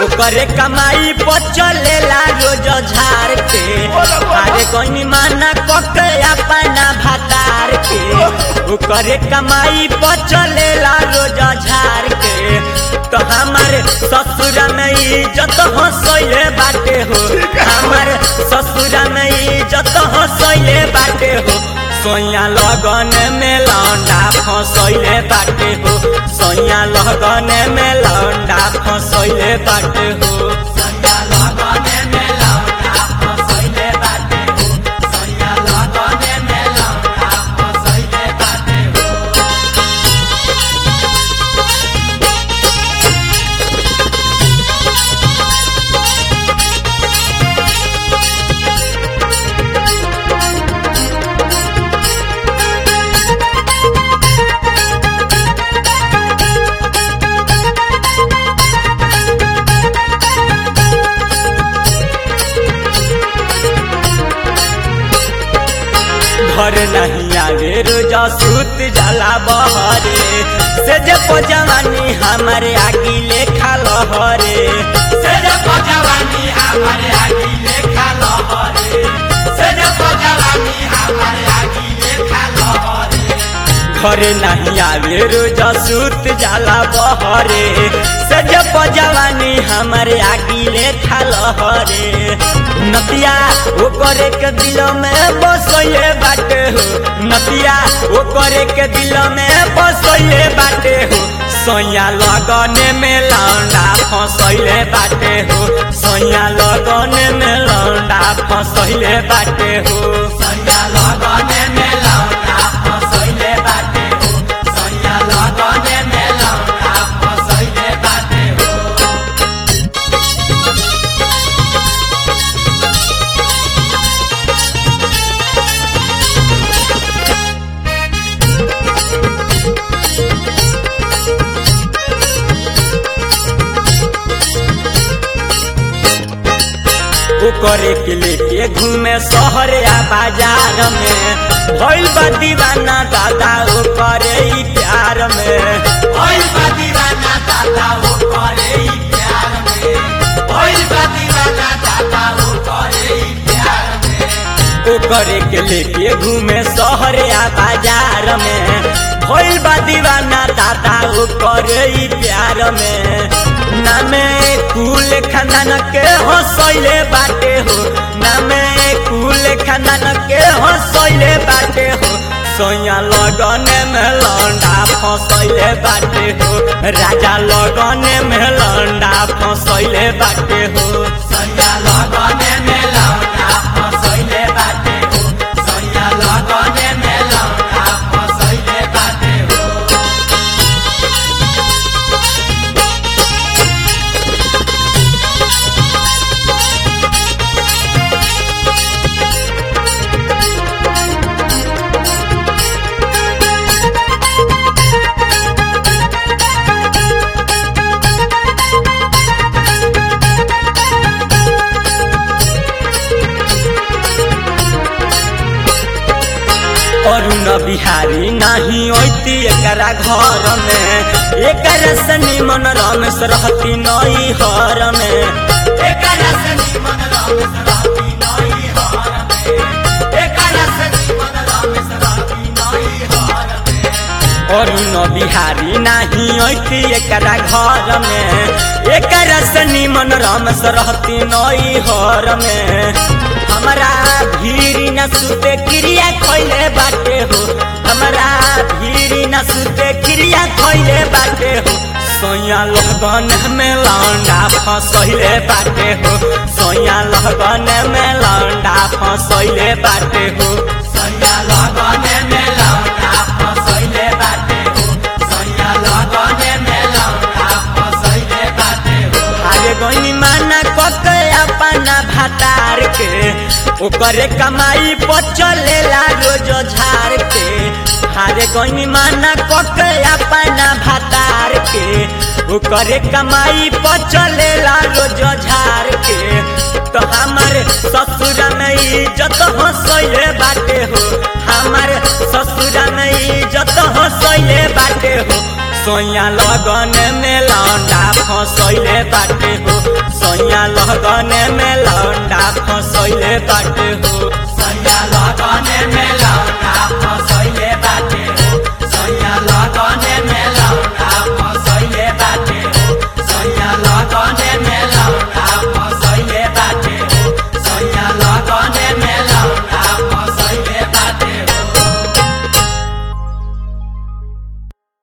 ओकरे कमाई पर चलेला रोज झाड़ के अरे कोई माना कके अपना भतार के ओकरे कमाई पर चलेला रोज झाड़ के तो हमारे ससुर में इज्जत हंसैले बाटे हो हमारे ससुर में इज्जत हंसैले बाटे हो सोया लगन में लौंडा फंसैले बाटे हो सोया लगन में लौंडा फंसैले बाटे हो सोया लगन में लौंडा फंसैले बाटे हो सोया लगन में लौंडा फंसैले बाटे हो घर नहीं आवे रोजा सूत जाला बहरे से जे जवानी हमारे आगी लेखा लहरे से जे जवानी हमारे आगी लेखा लहरे से जे जवानी हमारे आगी लेखा लहरे घर नहीं आवे रोजा सूत जाला बहरे से जे जवानी हमारे आगी लेखा लहरे नदिया ओकरे के दिल में बसैले बाटे हो नदिया ओकरे के दिल में बसैले बाटे हो सोया लगन में लौंडा फंसैले बाटे हो सोया लगन में लौंडा फंसैले बाटे हो सोया लगन में लौंडा फंसैले बाटे हो सोया लगन में लौंडा फंसैले बाटे हो ओकरे के लेके घूमे शहर या बाजार में भइल बा दीवाना दादा ओकरे ही प्यार में भइल बा दीवाना दादा ओकरे ही प्यार में भइल बा दीवाना दादा ओकरे ही प्यार में ओकरे के लेके घूमे शहर या बाजार में भइल बा दीवाना दादा ओकरे ही प्यार में नामे कुल खानदान के हंसैले बाटे हो नामे कुल खानदान के हंसैले बाटे हो सोया लगन में लौंडा फंसैले बाटे हो राजा लगन में लौंडा फंसैले बाटे हो सोया लगन में लौंडा फंसैले बाटे हो सोया लगन में लौंडा फंसैले बाटे हो अरुण बिहारी नाही ओती एकरा घर में एकरा से निमन रमेश रहती नई हर में एकरा से निमन रमेश रहती नई हर में एकरा से निमन रमेश रहती नई हर में अरुण बिहारी नाही ओती एकरा घर में एकरा से निमन रमेश रहती नई हर में हमारा भीरी न सुते क्रिया खैले बाटे हो हमारा भीरी न सुते क्रिया खैले बाटे हो सोया लगन में लौंडा फंसैले बाटे हो सोया लगन में लौंडा फंसैले बाटे हो सोया लगन में लौंडा फंसैले बाटे हो सोया लगन में लौंडा फंसैले बाटे हो अरे गनी माना कके अपना भातार के ओकरे कमाई पर चलेला रोज झाड़ के हारे गनी माना कके अपना भातार के ओकरे कमाई पर चलेला रोज झाड़ के तो हमारे ससुर में इज्जत हंसैले बाटे हो हमारे ससुर में इज्जत हंसैले बाटे हो सोया लगन में लौंडा फसैले बाटे हो सोया लगन में लौंडा फसैले बाटे हो सोया लगन में लौंडा